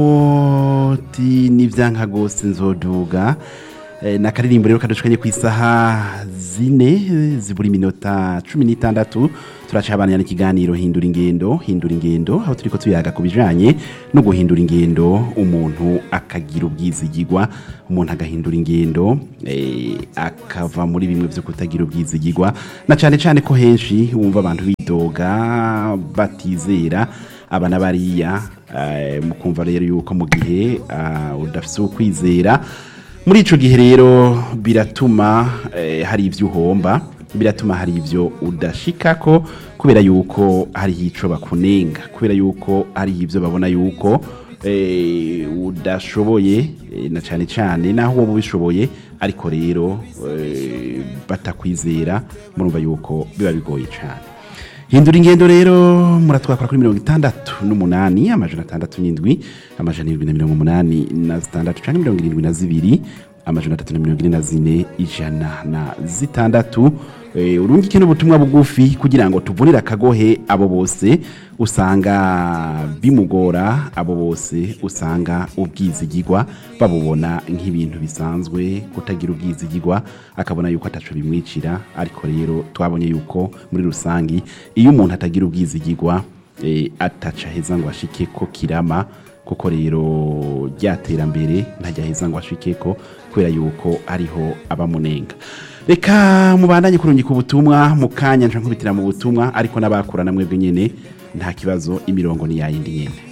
oti n'ivyanka gose nzoduga Eh, na karirimbo rero kadushikanye ku isaha zine eh, zibura iminota cumi n'itandatu turacabanira n'ikiganiro hindura ingendo hindura ingendo aho turiko tuyaga ku bijanye no guhindura ingendo umuntu akagira ubwizigigwa umuntu agahindura ingendo eh, akava muri bimwe vyo kutagira ubwizigigwa na cane cane ko henshi wumva abantu bidoga batizera aba na bariya eh, mukumva rero yuko mu gihe ah, udafise ukwizera muri ico gihe rero biratuma eh, hari ivyo uhomba biratuma hari ivyo udashikako kubera yuko hari ico bakunenga kubera yuko hari ivyo babona yuko eh, udashoboye eh, na cane cane naho wowe ubishoboye ariko rero eh, batakwizera murumva yuko biba bigoye cane hindura ingendo rero muratwakora kuri mirongo itandatu n'umunani amajana atandatu n'indwi amajana irindwi na mirongo umunani na zitandatu canke mirongo irindwi na zibiri amajana atatu na mirongo ine na zine ijana na zitandatu Eh, urungike n'ubutumwa bugufi kugira ngo tuvunire akagohe abo bose usanga bimugora abo bose usanga ubwizigigwa babubona nk'ibintu bisanzwe kutagira ubwizigigwa akabona yuko ataco bimwicira ariko rero twabonye yuko muri rusangi iyo umuntu atagira ubwizigigwa eh, ataca heza ngo ashike ko kirama kuko rero ryaterambere ntajya heza ngo ashikeko kubera yuko ariho abamunenga reka mubandanye kurungika ubutumwa mu kanya nca nkubitira mu butumwa ariko n'abakura na mwebwe nyene nta kibazo imirongo ni yayindi nyene